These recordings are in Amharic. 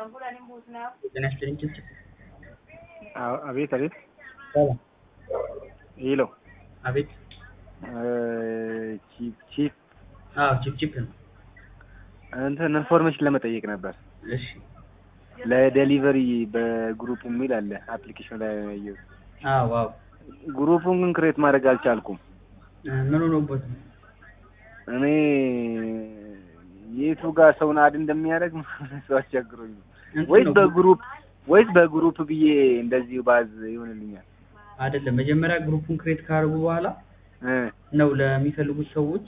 ጤና ይስጥልኝ ችብችብ አዎ፣ አቤት አቤት። ሰላም ሄሎ አቤት ቺፕ ቺፕ አዎ ችብችብ ነው እንትን ኢንፎርሜሽን ለመጠየቅ ነበር። እሺ ለዴሊቨሪ በግሩፕ የሚል አለ አፕሊኬሽን ላይ ያየሁት። አዎ አዎ ግሩፑን ግን ክሬት ማድረግ አልቻልኩም። ምን ሆኖበት ነው እኔ የቱ ጋር ሰውን አድ እንደሚያደርግ ሰው አስቸግሮኝ ነው። እንትን ወይስ ነው በግሩፕ ወይስ በግሩፕ ብዬ እንደዚሁ ባዝ ይሆንልኛል? አይደለም መጀመሪያ ግሩፑን ክሬት ካደረጉ በኋላ እ ነው ለሚፈልጉት ሰዎች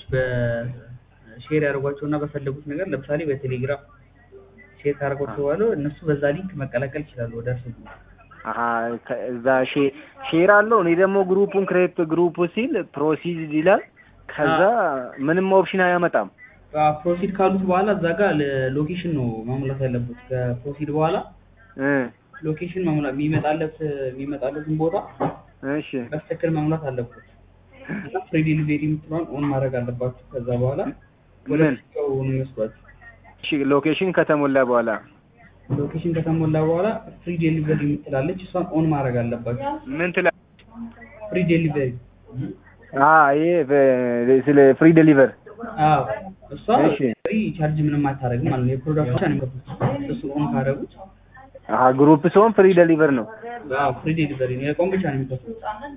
በሼር ያደርጓቸው እና በፈለጉት ነገር ለምሳሌ በቴሌግራም ሼር ካደረጓቸው በኋላ እነሱ በዛ ሊንክ መቀላቀል ይችላሉ ወደ እርሱ አሀ ከ- እዛ ሼ- ሼር አለው። እኔ ደግሞ ግሩፑን ክሬት ግሩፕ ሲል ፕሮሲድ ይላል። ከዛ ምንም ኦፕሽን አያመጣም። ፕሮሲድ ካሉት በኋላ እዛ ጋር ሎኬሽን ነው መሙላት ያለበት ከፕሮሲድ በኋላ እ ሎኬሽን መሙላት የሚመጣለት የሚመጣለትን ቦታ እሺ በትክክል መሙላት አለበት እና ፍሪ ዴሊቨሪ የምትለዋን ኦን ማድረግ አለባችሁ። ከዛ በኋላ ወደ ምን? ስልካው ነው የሚወስዷችሁ። እሺ ሎኬሽን ከተሞላ በኋላ ሎኬሽን ከተሞላ በኋላ ፍሪ ዴሊቨሪ የምትላለች እሷን ኦን ማድረግ አለባችሁ። ምን ትላ ፍሪ ዴሊቨሪ አ ይሄ በ- ስለ ፍሪ ዴሊቨር አዎ፣ እሷ እሺ። ፍሪ ቻርጅ ምንም አታደርግም ማለት ነው። የፕሮዳክት ብቻ ነው የሚከፍሉት። እሱ ኦን ካደረጉት አሀ ግሩፕ ሲሆን ፍሪ ዴሊቨር ነው። አዎ ፍሪ ዴሊቨሪ ነው። የቆም ብቻ ነው የሚከፍሉት።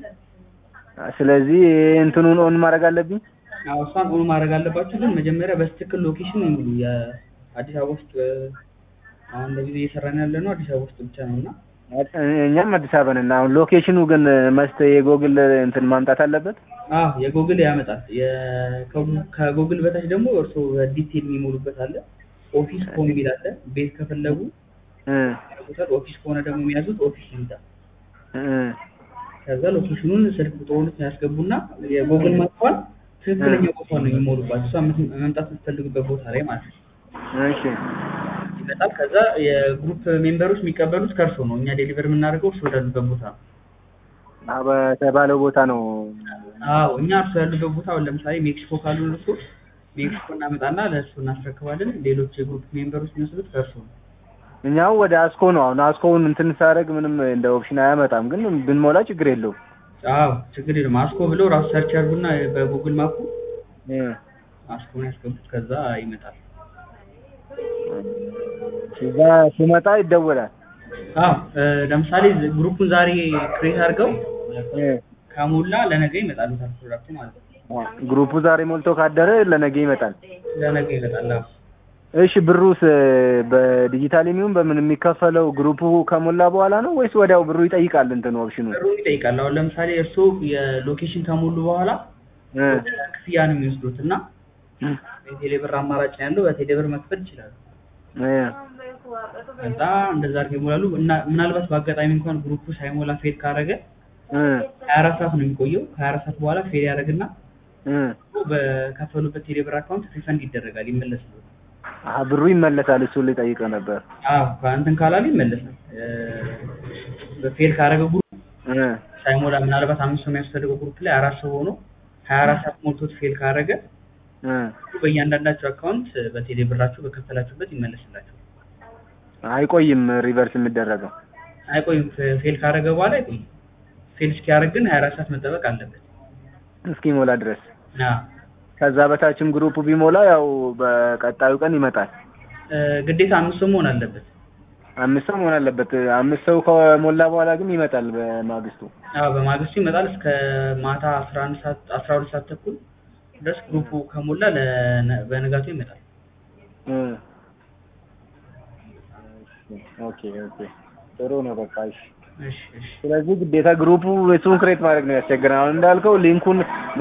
ስለዚህ እንትኑን ኦን ማድረግ አለብኝ። አዎ እሷን ኦን ማድረግ አለባችሁ። ግን መጀመሪያ በትክክል ሎኬሽን ነው የሚሉ የአዲስ አበባ ውስጥ አሁን ለጊዜ እየሰራን ያለ ነው አዲስ አበባ ውስጥ ብቻ ነው እና እኛም አዲስ አበባ ነን። አሁን ሎኬሽኑ ግን መስት የጎግል እንትን ማምጣት አለበት። አዎ የጎግል ያመጣል። የ- ከጉ- ከጎግል በታች ደግሞ እርስዎ በዲቴል የሚሞሉበት አለ። ኦፊስ ኮም የሚል አለ። ቤት ከፈለጉ እ ያደርጉታል። ኦፊስ ከሆነ ደግሞ የሚያዙት ኦፊስ ይሉታል። እ ከዛ ሎኬሽኑን ስልክ ቁጥሩን ያስገቡና የጎግል ማጥፋል ትክክለኛ ቦታ ነው የሚሞሉባት። እሷ የምት- መምጣት የምትፈልግበት ቦታ ላይ ማለት ነው እሺ ይመጣል። ከዛ የግሩፕ ሜምበሮች የሚቀበሉት ከእርሶ ነው። እኛ ዴሊቨር የምናደርገው እርሶ ወዳሉበት ቦታ ነው። አ በተባለው ቦታ ነው። አዎ እኛ እርሶ ያሉበት ቦታ አሁን ለምሳሌ ሜክሲኮ ካሉ እርሶ ሜክሲኮ እናመጣና ለእርሶ እናስረክባለን። ሌሎች የግሩፕ ሜምበሮች የሚወስዱት ከእርሶ ነው። እኛው ወደ አስኮ ነው። አሁን አስኮውን እንትን ሳደርግ ምንም እንደ ኦፕሽን አያመጣም፣ ግን ብንሞላ ችግር የለውም። አዎ ችግር የለም። አስኮ ብለው ራሱ ሰርች ያርጉና በጉግል ማፑ እ አስኮን ያስገቡት ከዛ ይመጣል። እዛ ሲመጣ ይደወላል። አዎ እ፣ ለምሳሌ ዝ- ግሩፑን ዛሬ ክሬት አድርገው እ ከሞላ ለነገ ይመጣሉታል ፕሮዳክቱ ማለት ነው። ግሩፑ ዛሬ ሞልቶ ካደረ ለነገ ይመጣል። ለነገ ይመጣል። አዎ እሺ ብሩስ በዲጂታል የሚሆን በምን የሚከፈለው ግሩፑ ከሞላ በኋላ ነው ወይስ ወዲያው ብሩ ይጠይቃል? እንትን ኦፕሽኑ ብሩን ይጠይቃል። አሁን ለምሳሌ እርስዎ የሎኬሽን ከሞሉ በኋላ እ ክፍያ ነው የሚወስዱት እና የቴሌብር አማራጭ ነው ያለው በቴሌብር መክፈል ይችላሉ። እ ከዛ እንደዛ አድርገው ይሞላሉ እና ምናልባት በአጋጣሚ እንኳን ግሩፑ ሳይሞላ ፌል ካደረገ እ ሀያ አራት ሰዓት ነው የሚቆየው። ከሀያ አራት ሰዓት በኋላ ፌል ያደርግና እ በከፈሉበት ቴሌብር አካውንት ሪፈንድ ይደረጋል፣ ይመለሳል። አሀ ብሩ ይመለሳል። እሱን ልጠይቀው ነበር። አዎ ከእንትን ካላሉ ይመለሳል። ፌል ካደረገ ግሩፕ እ ሳይሞላ ምናልባት አምስት ሰው የሚያስፈልገው ግሩፕ ላይ አራት ሰው ሆኖ ሀያ አራት ሰዓት ሞልቶት ፌል ካደረገ እ በእያንዳንዳቸው አካውንት በቴሌ ብራችሁ በከፈላችሁበት ይመለስላችሁ። አይቆይም ሪቨርስ የሚደረገው። አይቆይም። ፌ- ፌል ካደረገ በኋላ አይቆይም። ፌል እስኪያደርግ ግን ሀያ አራት ሰዓት መጠበቅ አለበት። እስኪሞላ ድረስ አዎ። ከዛ በታችም ግሩፑ ቢሞላ ያው በቀጣዩ ቀን ይመጣል። እ፣ ግዴታ አምስት ሰው መሆን አለበት። አምስት ሰው መሆን አለበት። አምስት ሰው ከሞላ በኋላ ግን ይመጣል በማግስቱ። አዎ በማግስቱ ይመጣል እስከ ማታ አስራ አንድ ሰዓት አስራ ሁለት ሰዓት ተኩል ድረስ ግሩፑ ከሞላ ለነ- በነጋቱ ይመጣል። እ ኦኬ ኦኬ ጥሩ ነው በቃ እሺ። እሺ እሺ። ስለዚህ ግዴታ ግሩፑ እሱን ክሬት ማድረግ ነው ያስቸግረን። አሁን እንዳልከው ሊንኩን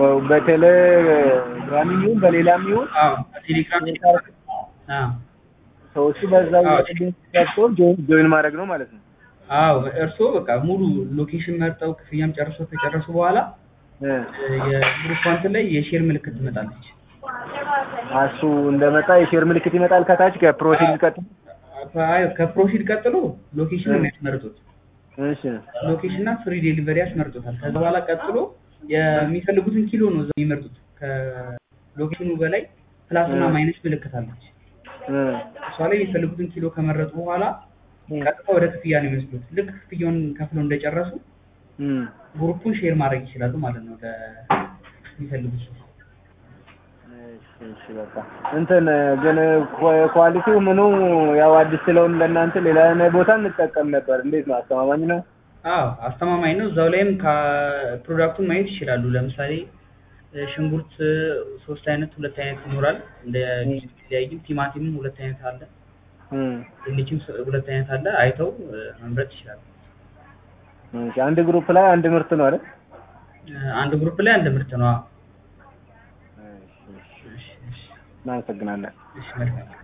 በቴሌግራም ይሁን በሌላም ይሁን አዎ ቴሌግራም አዎ ሰዎቹ በዛ አዎ። ገብቶ ጆይን ማድረግ ነው ማለት ነው። አዎ እርስዎ በቃ ሙሉ ሎኬሽን መርጠው ክፍያም ጨርሰው ከጨረሱ በኋላ እ የግሩፕ እንትን ላይ የሼር ምልክት ትመጣለች። እሱ እንደመጣ የሼር ምልክት ይመጣል ከታች ከፕሮሲድ ቀጥሎ። አይ ከፕሮሲድ ቀጥሎ ሎኬሽን ነው የሚያስመርጡት። እሺ ሎኬሽን እና ፍሪ ዴሊቨሪ ያስመርጡታል። ከዛ በኋላ ቀጥሎ የሚፈልጉትን ኪሎ ነው እዛ የሚመርጡት። ከሎኬሽኑ በላይ ፕላስ እና ማይነስ ምልክት አለች። እ እሷ ላይ የሚፈልጉትን ኪሎ ከመረጡ በኋላ እም፣ ቀጥታ ወደ ክፍያ ነው የሚወስዱት። ልክ ክፍያውን ከፍለው እንደጨረሱ እም። ግሩፑን ሼር ማድረግ ይችላሉ ማለት ነው ለሚፈልጉት ሰው። እሺ እሺ በቃ እንትን ግን ኳ- ኳሊቲው ምኑ ያው አዲስ ስለሆነ ለእናንተ ሌላ ቦታ እንጠቀም ነበር። እንዴት ነው? አስተማማኝ ነው? አዎ አስተማማኝ ነው። እዛው ላይም ከፕሮዳክቱን ማየት ይችላሉ። ለምሳሌ እ፣ ሽንኩርት እ፣ ሶስት አይነት ሁለት አይነት ይኖራል እንደ ሊለያይም፣ ቲማቲምም ሁለት አይነት አለ፣ እም። ድንችም ስ- ሁለት አይነት አለ። አይተው እ፣ መምረጥ ይችላሉ። እሺ፣ አንድ ግሩፕ ላይ አንድ ምርት ነው አይደል? እ፣ አንድ ግሩፕ ላይ አንድ ምርት ነው። አዎ። እሺ እሺ እሺ፣ እሺ፣ እናመሰግናለን። እሺ መልካም